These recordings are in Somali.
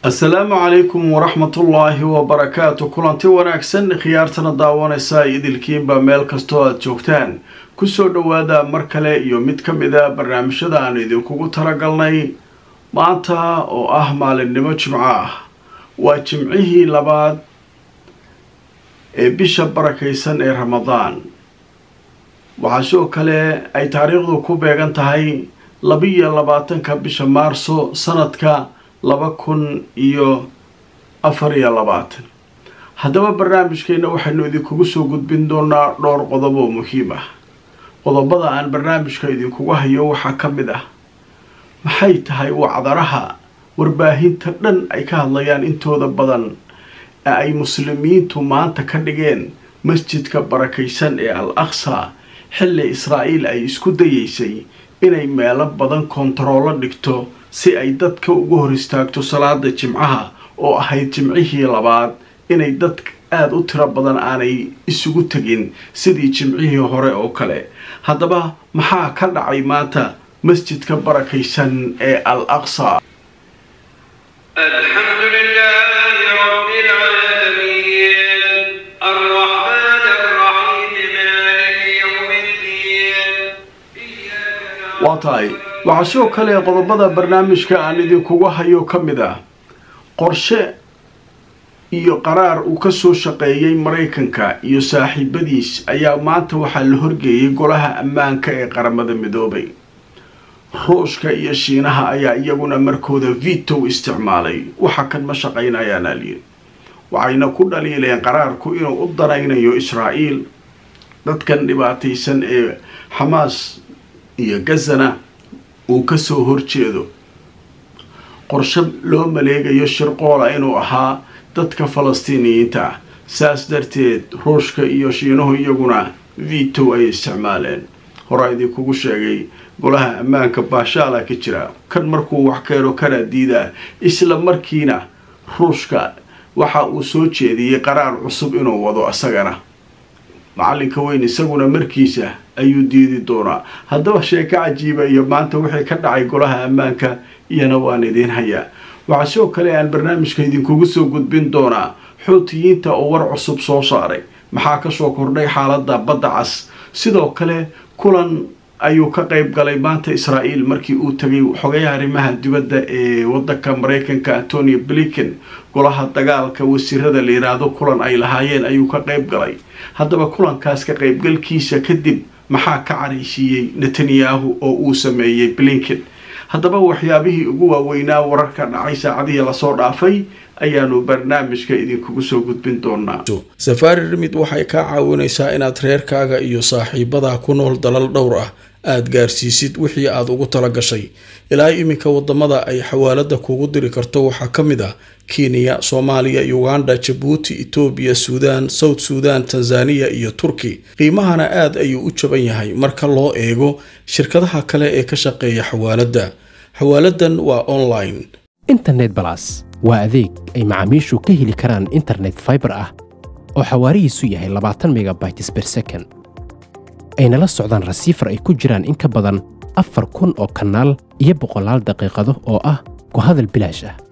asalaamu calaykum waraxmatullaahi wabarakaatu kulanti wanaagsan khiyaartana daawanaysa idilkiinba meel kastoo aada joogtaan kusoo dhowaada mar kale iyo mid ka mid a barnaamijyada aan idinkugu talagalnay maanta oo ah maalinimo jimco ah waa jimcihii labaad ee bisha barakaysan ee ramadaan waxaa sidoo kale ay taariikhdu ku beegan tahay labiyo labaatanka bisha maarso sanadka laba kun iyo afar iyo labaatan haddaba barnaamijkeena waxaynu idinkugu soo gudbin doonaa dhowr qodob oo muhiim ah qodobada aan barnaamijka idinkugu hayo waxaa ka mid ah maxay tahay wacdaraha warbaahinta dhan ay ka hadlayaan intooda badan ee ay muslimiintu maanta ka dhigeen masjidka barakaysan ee al aqsa xilli israa'iil ay isku dayeysay inay meelo badan kontaroolo dhigto si ay dadka ugu hor istaagto salaada jimcaha oo ahayd jimcihii labaad inay dad aada u tiro badan aanay isugu tegin sidii jimcihii hore oo kale haddaba maxaa ka dhacay maanta masjidka barakaysan ee al aqsa waa tahay waxaa sidoo kale qodobada barnaamijka aan idinkugu hayo ka mid ah qorshe iyo qaraar uu kasoo shaqeeyay maraykanka iyo saaxiibadiis ayaa maanta waxaa la horgeeyay golaha ammaanka ee qaramada midoobay ruushka iyo shiinaha ayaa iyaguna markooda vitow isticmaalay waxa kan ma shaqaynayaan alyiri waxayna ku dhaliileen qaraarku inuu u danaynayo israa'iil dadkan dhibaataysan ee xamaas iyo gazana uu kasoo horjeedo qorshe loo maleegayo shirqoola inuu ahaa dadka falastiiniyiinta ah saas darteed ruushka iyo shiinuhu iyaguna vitow ay isticmaaleen horaa idinkugu sheegay golaha ammaanka baashaala ka jira kan markuu wax keeno kana diidaa isla markiina ruushka waxa uu soo jeediyey qaraar cusub inuu wado isagana macalinka weyn isaguna markiisa ayuu diidi doonaa haddaba sheeko cajiiba iyo maanta wixii ka dhacay golaha ammaanka iyana waan idiin hayaa waxaa sidoo kale aan barnaamijka idinkugu soo gudbin doonaa xuutiyiinta oo war cusub soo saaray maxaa kasoo kordhay xaalada badda cas sidoo kale kulan ayuu ka qayb galay maanta israa'iil markii uu tegay xogayaha arrimaha dibadda ee wadanka maraykanka antonio blinken golaha dagaalka wasiirada la yiraahdo kulan ay lahaayeen ayuu ka qayb galay haddaba kulankaas ka qaybgalkiisa kadib maxaa ka caraysiiyey netanyahu oo uu sameeyey blinken haddaba waxyaabihii ugu waaweynaa wararka dhacay saacadihii lasoo dhaafay ayaanu barnaamijka idinkugu soo gudbin doonaa safaari rimid waxay kaa caawinaysaa inaad reerkaaga iyo saaxiibadaa ku nool dalal dhowr ah aada gaarsiisid wixii aada ugu tala gashay ilaa iminka wadamada ay xawaalada kugu diri karto waxaa ka mid ah kenya soomaaliya uganda jabuuti etoobiya suudaan south suudan tanzaniya iyo turki qiimahana aad ayuu u jaban yahay marka loo eego shirkadaha kale ee ka shaqeeya xawaaladda xawaaladan waa online internet balas waa adeeg ay macaamiishu ka heli karaan internet faibar ah oo xawaarihiisu yahay labaatan megabytes ber second ayna la socdaan rasiifar ay ku jiraan in ka badan afar kun oo kanaal iyo boqolaal daqiiqado oo ah ku hadal bilaash ah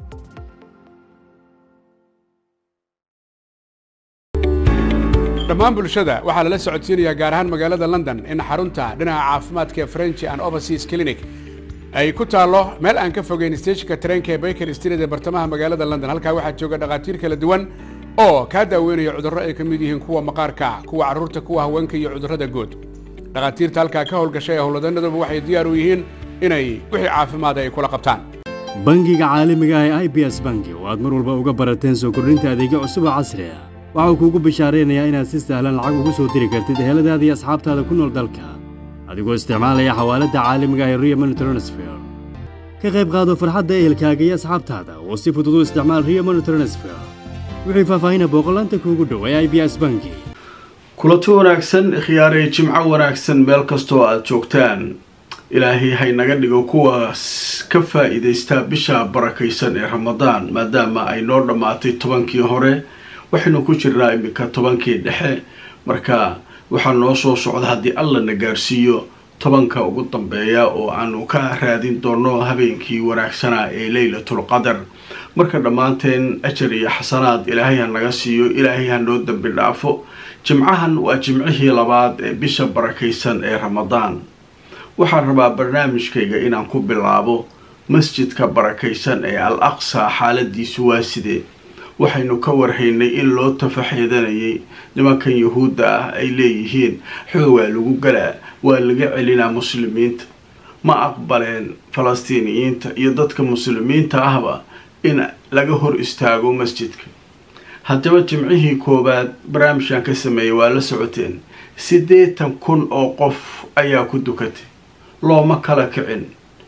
dhammaan bulshada waxaa lala socodsiinayaa gaar ahaan magaalada london in xarunta dhinaca caafimaadka french and overseas clinic ay ku taallo meel aan ka fogeyn steeshinka tareenka ee baker street ee bartamaha magaalada london halkaa waxaa jooga dhakhaatiir kala duwan oo kaa daaweynaya cudurro ay ka mid yihiin kuwa maqaarka kuwa carruurta kuwa haweenka iyo cudurrada guud dhakhaatiirta halkaa ka howlgashay ee howlwadanaduba waxay diyaar u yihiin inay wixii caafimaada ay kula qabtaan bangiga caalamiga ah ee i b s bangi oo aad mar walba uga barateen soo kordhinta adeegyo cusub oo casri ah waxauu kuugu bishaaraynayaa inaad si sahlan lacag ugu soo diri kartid eheladaada iyo asxaabtaada ku nool dalka adigoo isticmaalaya xawaaladda caalamiga ah ee rio money transfer ka qayb qaado farxadda ehelkaaga iyo asxaabtaada oo si fudud u isticmaal rio money transfer wixii faahfaahina booqolaanta kuugu dhow ee i b s bangi kulanti wanaagsan khiyaarey jimco wanaagsan meel kastoo aada joogtaan ilaahay haynaga dhigo kuwaas ka faa-iidaysta bisha barakaysan ee ramadaan maadaama ay noo dhammaatay tobankii hore waxaynu ku jirnaa iminka tobankii dhexe marka waxaa noo soo socda haddii alla na gaarsiiyo tobanka ugu dambeeya oo aanu ka raadin doono habeenkii wanaagsanaa ee leylatul qadar marka dhammaanteen ajar iyo xasanaad ilaahay ha naga siiyo ilaahay ha noo dembi dhaafo jimcahan waa jimcihii labaad ee bisha barakaysan ee ramadaan waxaan rabaa barnaamijkayga inaan ku bilaabo masjidka barakaysan ee al aqsa xaaladiisu waa sidee waxaynu ka warhaynay in loo tafaxeedanayay nimankan yuhuudda ah ay leeyihiin xoog waa lagu galaa waa laga celinaa muslimiinta ma aqbaleen falastiiniyiinta iyo dadka muslimiinta ahba in laga hor istaago masjidka haddaba jimcihii koowaad barnaamijkan ka sameeyay waa la socoteen siddeetan kun oo qof ayaa ku dukatay looma kala kicin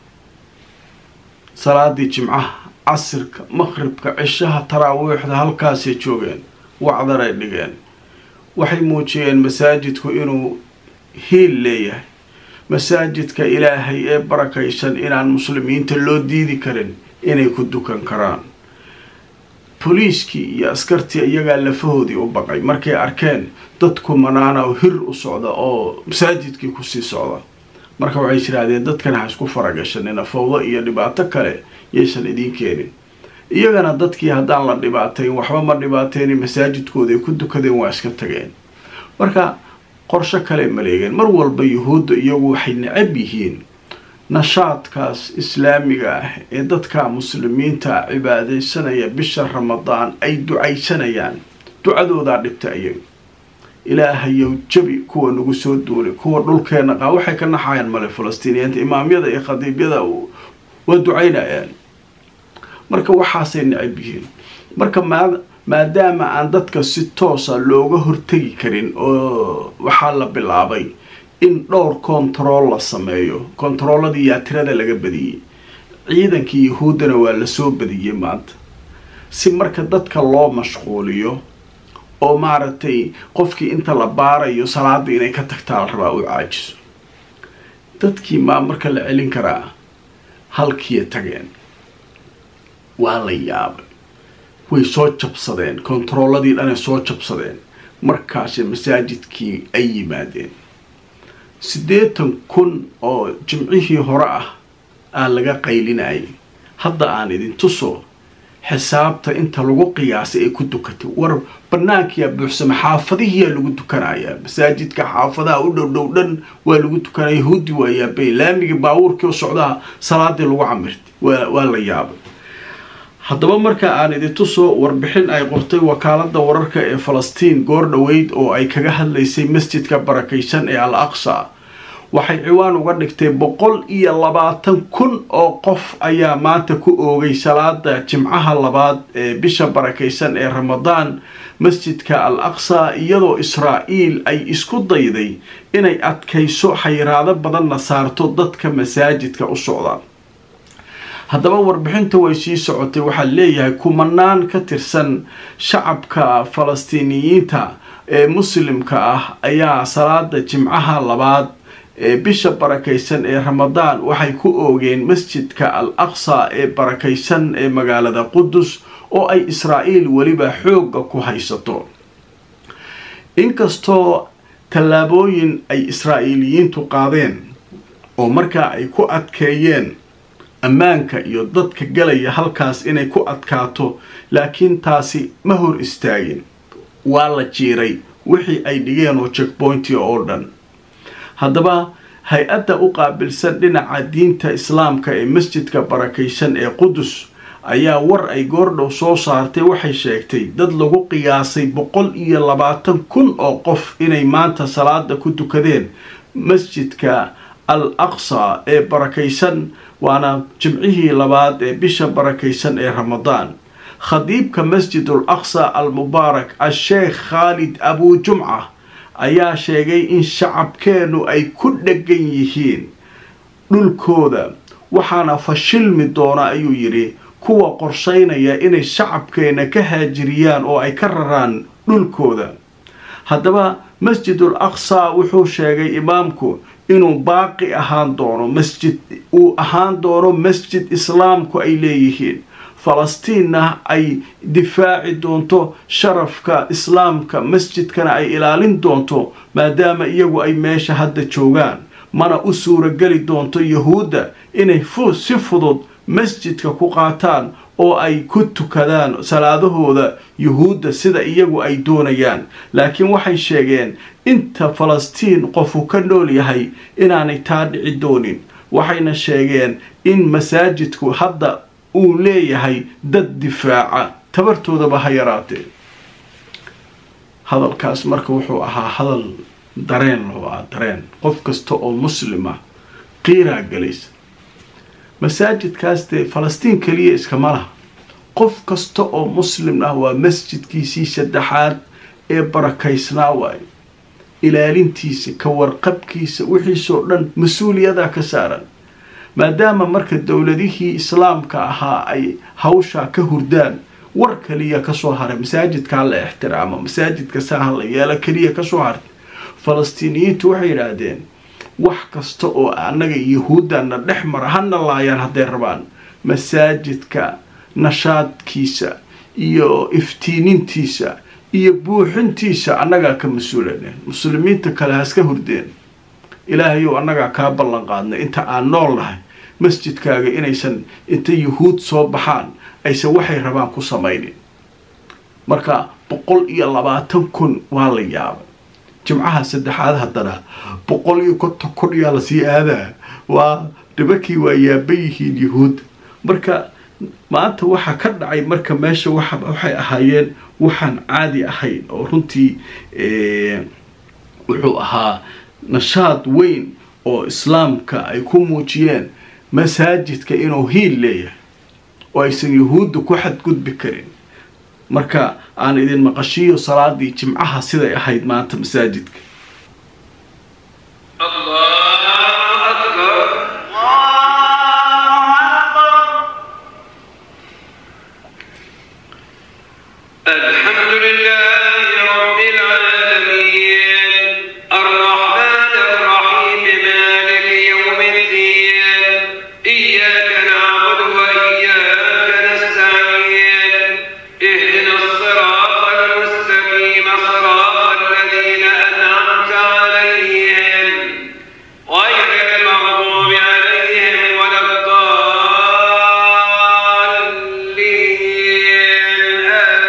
salaadii jimcaha casirka maqribka cishaha taraawiixda halkaasay joogeen wacdaray dhigeen waxay muujiyeen masaajidku inuu hiil leeyahay masaajidka ilaahay ee barakaysan inaan muslimiinta loo diidi karin inay ku dukan karaan boliiskii iyo askartii iyagaa lafahoodii u baqay markay arkeen dadku manaana hir u socda oo masaajidkii kusii socda marka waxay jiraahdeen dadkan ha isku faragashanina fawdo iyo dhibaato kale yaysan idiin keenin iyagana dadkii haddaan la dhibaatayn waxba ma dhibaateyni masaajidkooda ay ku dukadeen waa iska tageen marka qorsho kale maleegeen mar walba yuhuudda iyagu waxay necab yihiin nashaadkaas islaamiga ah ee dadka muslimiinta cibaadaysanaya bisha ramadaan ay ducaysanayaan ducadoodaa dhibta iyaga ilaahayow jabi kuwa nagu soo duulay kuwa dhulkeena qaa waxay ka naxayaan male falastiiniyiinta imaamyada iyo khadiibyada waa ducaynayaan marka waxaasay necab yihiin marka maadaama aan dadka si toosa looga hortegi karin oo waxaa la bilaabay in dhowr kontarool la sameeyo kontarooladii yaa tirada laga badiyey ciidankii yahuuddana waa lasoo badiyey maanta si marka dadka loo mashquuliyo oo maaragtay qofkii inta la baarayo salaada inay ka tagtaa la rabaa u caajiso dadkii maa marka la celin karaa halkiiya tageen waa la yaabay way soo jabsadeen kontarooladii dhanay soo jabsadeen markaasi masaajidkii ay yimaadeen siddeetan kun oo jimcihii hore ah aa laga qaylinayay hadda aan idin tuso xisaabta inta lagu qiyaasay ay ku dukatay war banaankiyaa buuxsama xaafadihiyaa lagu dukanayaa masaajidka xaafadaha u dhow dhow dhan waa lagu tukanaya yahuudi waa yaabay laamigii baabuurkii oo socdaha salaadii lagu camirtay waa la yaabay haddaba marka aan idin tuso warbixin ay qortay wakaalada wararka ee falastiin goor dhoweyd oo ay kaga hadlaysay masjidka barakaysan ee al aqsa waxay ciwaan uga dhigtay boqol iyo labaatan kun oo qof ayaa maanta ku oogay salaada jimcaha labaad ee bisha barakaysan ee ramadaan masjidka al aqsa iyadoo israa'iil ay isku dayday inay adkayso xayiraado badanna saarto dadka masaajidka u socdaan haddaba warbixinta way sii socotay waxaa leeyahay kumanaan ka tirsan shacabka falastiiniyiinta ee muslimka ah ayaa salaada jimcaha labaad ee bisha barakaysan ee ramadaan waxay ku oogeen masjidka al aqsa ee barakaysan ee magaalada qudus oo ay israa'iil weliba xoogga ku haysato inkastoo tallaabooyin ay israa'iiliyiintu qaadeen oo markaa ay ku adkeeyeen ammaanka iyo dadka galaya halkaas inay ku adkaato laakiin taasi ma hor istaagin waa la jiiray wixii ay dhigeen oo checkpointia oo dhan haddaba hay-adda u qaabilsan dhinaca diinta islaamka ee masjidka barakaysan ee qudus ayaa war ay goordhow soo saartay waxay sheegtay dad lagu qiyaasay boqol iyo labaatan kun oo qof inay maanta salaada ku tukadeen masjidka al aqsa ee barakaysan waana jimcihii labaad ee bisha barakaysan ee ramadaan khadiibka masjidul aqsa al mubaarak a-sheekh khaalid abuu jumca ayaa sheegay in shacabkeennu ay ku dhegan yihiin dhulkooda waxaana fashilmi doona ayuu yidhi kuwa qorshaynaya inay shacabkeenna ka haajiriyaan oo ay ka raraan dhulkooda haddaba masjidul aqsa wuxuu sheegay imaamku inuu baaqi ahaan doono masjid uu ahaan doono masjid islaamku ay leeyihiin falastiinna ay difaaci doonto sharafka islaamka masjidkana ay ilaalin doonto maadaama iyagu ay meesha hadda joogaan mana u suurageli doonto yahuudda inay si fudud masjidka ku qaataan oo ay ku tukadaan salaadahooda yuhuudda sida iyagu ay doonayaan laakiin waxay sheegeen inta falastiin qofu ka nool yahay inaanay taa dhici doonin waxayna sheegeen in masaajidku hadda uu leeyahay dad difaaca tabartoodaba ha yaraatee hadalkaas marka wuxuu ahaa hadal dareen loo ah dareen qof kasta oo muslim ah qiiraa galaysa masaajidkaas dee falastiin keliya iskama laha qof kasta oo muslim ah waa masjidkiisii saddexaad ee barakaysnaa waayo ilaalintiisa ka warqabkiisa wixiisoo dhan mas-uuliyadaa ka saaran maadaama marka dowladihii islaamka ahaa ay hawshaa ka hurdaan war kaliya kasoo haray masaajidkaa la ixtiraamo masaajidka saaha la yeelo keliya kasoo hartay falastiiniyiintu waxay yidhaahdeen wax kasta oo annaga yahuuddana dhex mara hana laayaan hadday rabaan masaajidka nashaadkiisa iyo iftiinintiisa iyo buuxintiisa annagaa ka mas-uulaneen muslimiinta kale haska hurdeen ilaahayow annagaa kaa ballan qaadnay inta aan nool nahay masjidkaaga inaysan inta yuhuud soo baxaan aysan waxay rabaan ku samaynin marka boqol iyo labaatan kun waa la yaabay jimcaha saddexaad haddana boqol iyo konton kun yaa lasii aadaa waa nimankii waa yaaba yihiin yuhuud marka maanta waxaa ka dhacay marka meesha waxay ahaayeen waxaan caadi ahayn oo runtii wuxuu ahaa nashaad weyn oo islaamka ay ku muujiyeen masaajidka inuu hiil leeyahay oo aysan yuhuudda ku xadgudbi karin marka aan idin maqashiyo salaadii jimcaha siday ahayd maanta masaajidka الحمد لله رب العالمين الرحمن الرحيم مالك يوم الدين إياك نعبد وإياك نستعين اهدنا الصراط المستقيم صراط الذين أنعمت عليهم غير المغضوب عليهم ولا الضالين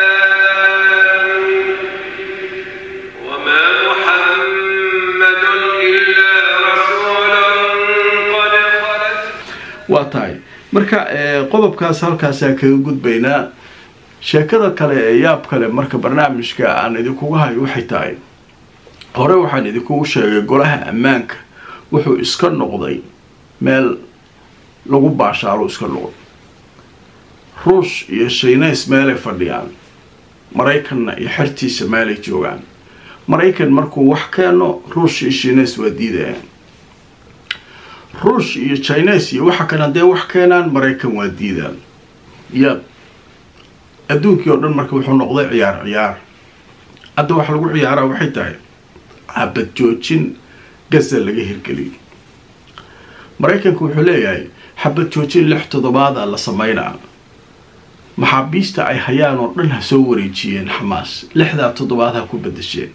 آمين وما محمد إلا رسول قد خلت waa tahay marka qodobkaas halkaasaa kaga gudbaynaa sheekada kale ee yaab kale marka barnaamijka aan idinkugu hayo waxay tahay hore waxaan idinkugu sheegay golaha ammaanka wuxuu iska noqday meel lagu baashaalo iska noqday ruush iyo shiinays meelay fadhiyaan maraykanna iyo xertiisa meelay joogaan maraykan markuu wax keeno ruush iyo shiinays waa diidayaan ruush iyo chines iyo waxa kale hadday wax keenaan maraykan waa diidaan yaab adduunkii oo dhan marka wuxuu noqday ciyaar ciyaar hadda waxa lagu ciyaaraa waxay tahay xabad joojin gaza laga hirgeliyay maraykanku wuxuu leeyahay xabad joojin lix toddobaada la sameynaa maxaabiista ay hayaan oo dhan ha soo wareejiyeen xamaas lixdaa toddobaad ha ku bedesheen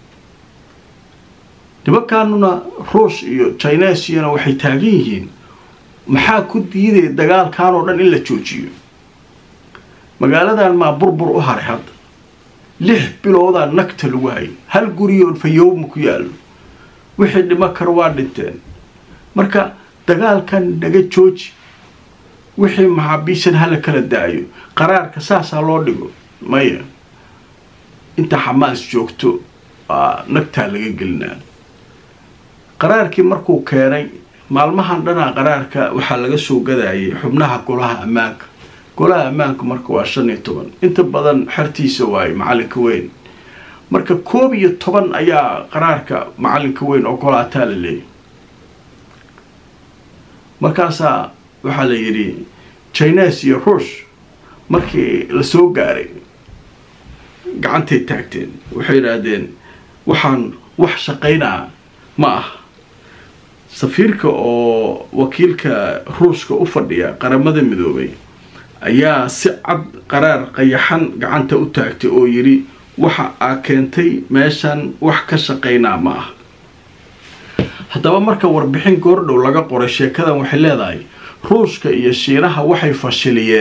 nimankaanuna ruush iyo chinesiyana waxay taagan yihiin maxaa ku diidaya dagaalkan oo dhan in la joojiyo magaaladan maa burbur u haray hadda lix biloodaa nagta lagu hayay hal guriyoon fayowma ku yaallo wixii dhimo kara waa dhinteen marka dagaalkan naga jooji wixii maxaabiishan hala kala daayo qaraarka saasaa loo dhigo maya inta xamaas joogto waa nagtaa laga gelinaa qaraarkii markuu keenay maalmahan dhanaa qaraarka waxaa laga soo gadayay xubnaha golaha ammaanka golaha ammaanka marka waa shan iyo toban inta badan xertiisa waaye macalinka weyn marka koob iyo toban ayaa qaraarka macalinka weyn oo golaataa la leeyay markaasaa waxaa la yidhi chines iyo ruush markii la soo gaaray gacantay taagteen waxay yidhaahdeen waxaan wax shaqaynaa ma ah safiirka oo wakiilka ruushka u fadhiya qaramada midoobay ayaa si cad qaraar qayaxan gacanta u taagtay oo yidhi waxa aa keentay meeshan wax ka shaqaynaa ma ah haddaba marka warbixin goordhow laga qoray sheekadan waxay leedahay ruushka iyo shiinaha waxay fashiliyeen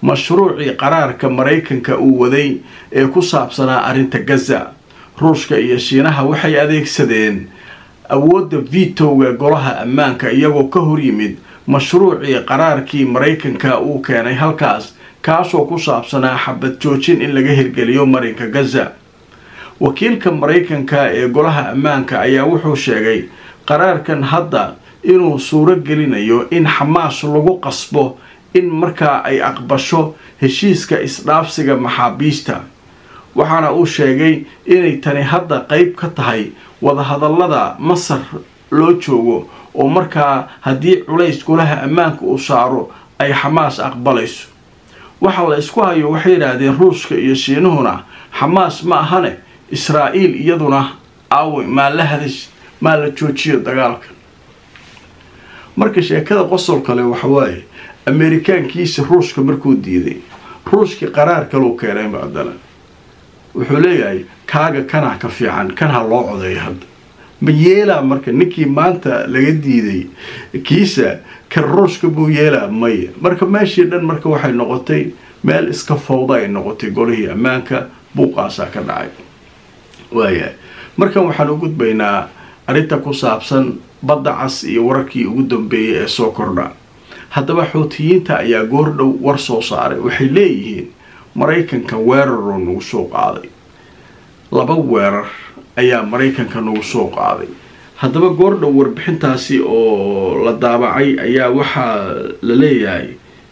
mashruucii qaraarka maraykanka uu waday ee ku saabsanaa arrinta gaza ruushka iyo shiinaha waxay adeegsadeen awoodda vitowga golaha ammaanka iyagoo ka hor yimid mashruucii qaraarkii maraykanka uu keenay halkaas kaasoo ku saabsanaa xabad joojin in laga hirgeliyo marinka gaza wakiilka maraykanka ee golaha ammaanka ayaa wuxuu sheegay qaraarkan hadda inuu suuro gelinayo in xamaas lagu qasbo in markaa ay aqbasho heshiiska isdhaafsiga maxaabiista waxaana uu sheegay inay tani hadda qeyb ka tahay wadahadallada masar loo joogo oo markaa haddii culays golaha ammaanka uu saaro ay xamaas aqbalayso waxa la isku hayo waxay yidhaahdeen ruushka iyo shiinuhuna xamaas ma ahane israa'iil iyaduna aawe maa la hadash maa la joojiyo dagaalka marka sheekada qosol kale waxawaaye ameerikaankiisa ruushka markuu diiday ruushkii qaraar kaleu keenay macdana wuxuu leeyahay kaaga kanaa ka fiican kan ha loo codeeyo hadda ma yeelaa marka ninkii maanta laga diiday kiisa kan ruushka buu yeelaa maya marka meeshii dhan marka waxay noqotay meel iska fawda ay noqotay golihii ammaanka buuqaasaa ka dhacay waayahay markan waxaan u gudbaynaa arrinta ku saabsan badda cas iyo wararkii ugu dambeeyay ee soo kordha haddaba xuutiyiinta ayaa goordhow war soo saaray waxay leeyihiin maraykanka weeraroo nagu soo qaaday laba weerar ayaa maraykanka nagu soo qaaday haddaba goordhow warbixintaasi oo la daabacay ayaa waxaa la leeyahay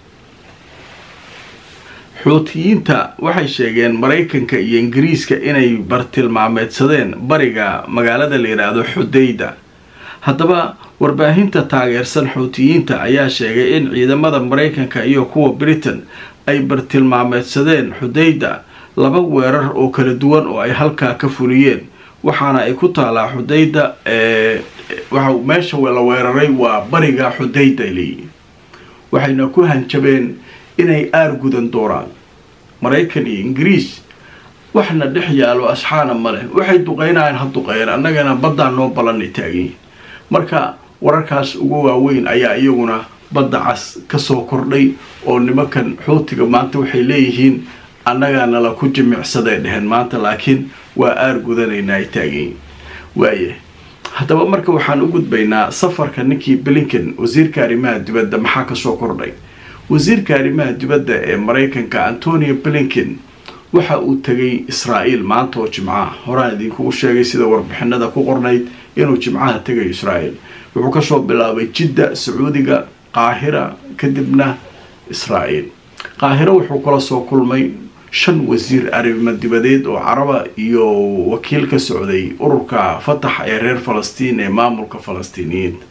xuutiyiinta waxay sheegeen maraykanka iyo ingiriiska inay bartilmaameedsadeen bariga magaalada la yidhaahdo xudayda haddaba warbaahinta taageersan xuutiyiinta ayaa sheegay in ciidamada maraykanka iyo kuwa britain ay bartilmaameedsadeen xudayda laba weerar oo kala duwan oo ay halkaa ka fuliyeen waxaana ay ku taalaa xudayda meesha la weeraray waa bariga xudayda leeyihi waxayna ku hanjabeen inay aar gudan doonaan maraykan iyo ingiriis waxna dhex yaalo asxaana ma leh waxay duqeynayaan ha duqeeyeen annagana baddaan noo ballanay taaganyihin marka wararkaas ugu waaweyn ayaa iyaguna badda cas kasoo kordhay oo nimankan xuutiga maanta waxay leeyihiin annagaa nala ku jimicsaday dheheen maanta laakiin waa aar gudanaynaa ay taaganyihin waaya haddaba marka waxaan u gudbaynaa safarka ninkii blinken wasiirka arrimaha dibadda maxaa kasoo kordhay wasiirka arrimaha dibadda ee maraykanka antonio blinken waxa uu tegay israa'iil maanta oo jimcaha horaan idinkugu sheegay sida warbixinada ku qornayd inuu jimcaha tegayo israa'iil wuxuu kasoo bilaabay jidda sacuudiga qaahira kadibna israa'iil qaahiro wuxuu kula soo kulmay shan wasiir arrimo dibadeed oo caraba iyo wakiil ka socday ururka fatax ee reer falastiin ee maamulka falastiiniyiinta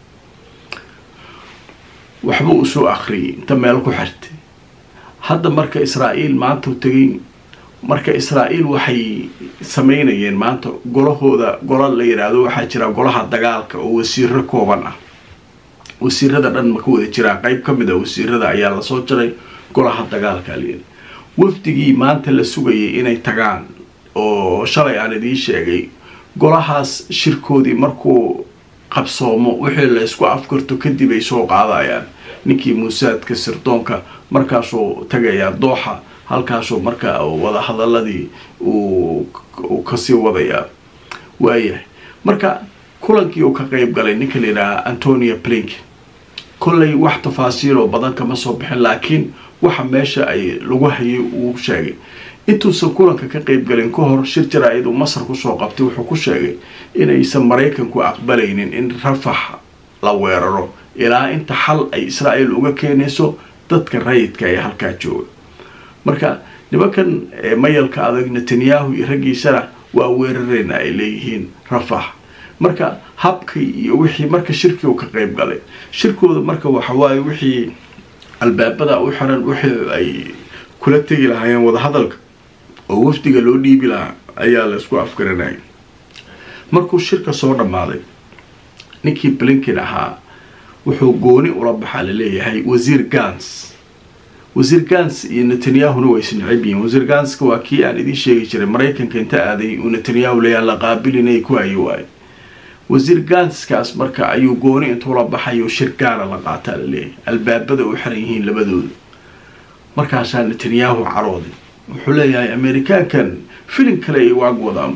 waxba uu soo akhriyay inta meel ku xirtay hadda marka israa'iil maanta u tegay marka israa'iil waxay sameynayeen maanta golahooda gola la yidhaahdo waxaa jira golaha dagaalka oo wasiiro kooban ah wasiirada dhan ma ka wada jiraa qeyb ka mid a wasiirada ayaa lasoo jaray golaha dagaalka lyidhi wafdigii maanta la sugayay inay tagaan oo shalay aan idiin sheegay golahaas shirkoodii markuu qabsoomo wixii la isku afkarto kadib ay soo qaadayaan ninkii muusaadka sirdoonka markaasuu tagayaa dooxa halkaasuu markaa wada hadaladii uu kasii wadayaa waayahay marka kulankii uu ka qeyb galay ninka la yidhaaha antonia blinken kollay wax tafaasiiloo badan kama soo bixin laakiin waxa meesha ay lagu hayay uu sheegay intuusan kulanka ka qeyb galin ka hor shir jaraa-id uu masar kusoo qabtay wuxuu ku sheegay inaysan maraykanku aqbalaynin in rafax la weeraro ilaa inta xal ay israa'iil uga keenayso dadka rayidka ee halkaa jooga marka nimankan mayalka adag netanyahu iyo raggiisana waa weerareyna ay leeyihiin rafax marka habkii iyo wixii marka shirkii uu ka qeyb galay shirkooda marka waxawaaye wixii albaabada u xiran wixii ay kula tegi lahaayeen wadahadalka oo wafdiga loo dhiibi lahaa ayaa la isku afgaranayay markuu shirka soo dhammaaday ninkii blinken ahaa wuxuu gooni ula baxaa laleeyahay wasiir gans wasiir gans iyo netanyahuna way isnacib yihiin wasiir ganska waa kii aan idiin sheegi jiray maraykanka inta aaday uu netanyahu leeyaha la qaabilinay ku hayo waayo wasiir ganskaas marka ayuu gooni intuu la baxayo shir gaara la qaataa laleeyahay albaabada u xiran yihiin labadooda markaasaa netanyahu carooday wuxuu leeyahay amerikaankan filin kale ay waag wadaan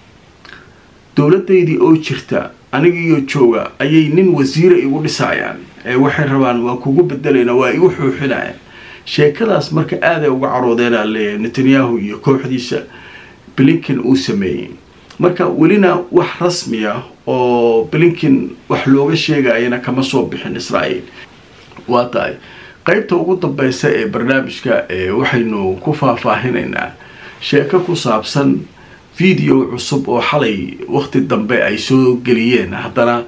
dowladaydii oo jirta anigiiyo jooga ayay nin wasiira igu dhisayaan ee waxay rabaan waa kugu bedelayna waa igu xuuxinayaan sheekadaas marka aaday uga caroodeenaa leeyahay netanyahu iyo kooxdiisa blinken uu sameeyey marka welina wax rasmi ah oo blinken wax looga sheegayana kama soo bixin israa'iil waa tahay qeybta ugu dambeysa ee barnaamijka waxaynu ku faahfaahinaynaa sheeko ku saabsan video cusub oo xalay waqti dambe ay soo geliyeen haddana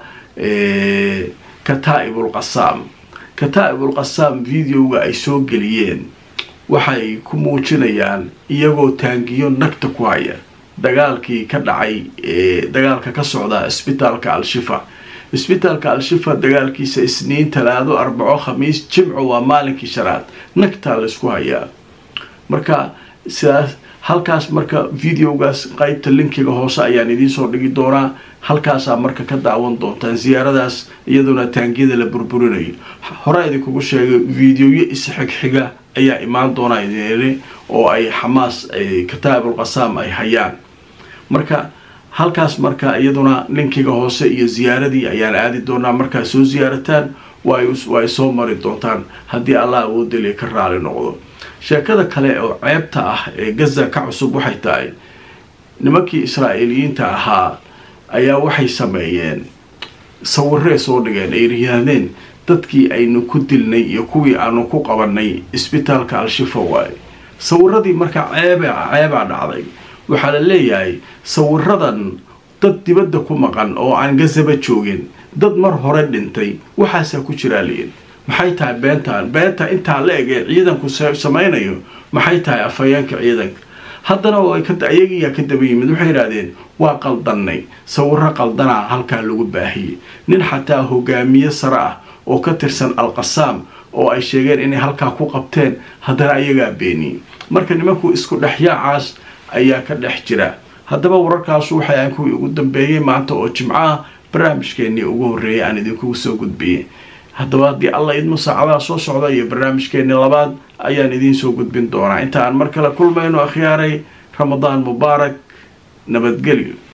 kataa'ibul qasaam kataa'ibul qasaam videoga ay soo geliyeen waxay ku muujinayaan iyagoo taangiyo nagta ku haya dagaalkii ka dhacay dagaalka ka socda isbitaalka al-shifa isbitaalka al-shifa dagaalkiisa isniin talaado arbaco khamiis jimco waa maalinkii shanaad nagtaa laysku hayaa marka sidaas halkaas marka videogaas qeybta linkiga hoose ayaan idiinsoo dhigi doonaa halkaasaa marka ka daawan doontaan siyaaradaas iyaduna taangiyada la burburinayo hore idinkugu sheegay videoyo isxigxiga ayaa imaan doonaa idin oo ay xamaas kataabul qasaam ay hayaan marka halkaas marka iyaduna linkiga hoose iyo ziyaaradii ayaan aadi doonaa markaa soo siyaarataan waa ay soo mari doontaan haddii allah awoodaliya ka raali noqdo sheekada kale oo ceebta ah ee gaza ka cusub waxay tahay nimankii israa'iiliyiinta ahaa ayaa waxay sameeyeen sawiree soo dhigeen ay yidhaahdeen dadkii aynu ku dilnay iyo kuwii aanu ku qabanay isbitaalka al-shifa waaye sawiradii marka ceeba ceebaa dhacday waxaa la leeyahay sawiradan dad dibadda ku maqan oo aan gazaba joogin dad mar hore dhintay waxaasaa ku jiraa liin maxay tahay beentaan beenta intaa la eg ee ciidanku samaynayo maxay tahay afhayeenka ciidanka haddana ayagiyaa ka daba yimid waxay yidhahdeen waa qaldannay sawiro qaldanaa halkaa lagu baahiyey nin xataa hogaamiye sare ah oo ka tirsan al-qasaam oo ay sheegeen inay halkaa ku qabteen haddana ayagaa beeniyey marka nimanku isku dhexyaacaas ayaa ka dhex jira haddaba wararkaasu waxay ahan kuwii ugu dambeeyey maanta oo jimco ah barnaamijkeennii ugu horreeyay aan idinkugu soo gudbiyey haddaba haddii alla idmo saacadaha soo socda iyo barnaamijkeennii labaad ayaan idiin soo gudbin doonaa inta aan mar kale kulmayno akhyaaray ramadaan mubaarak nabadgelyo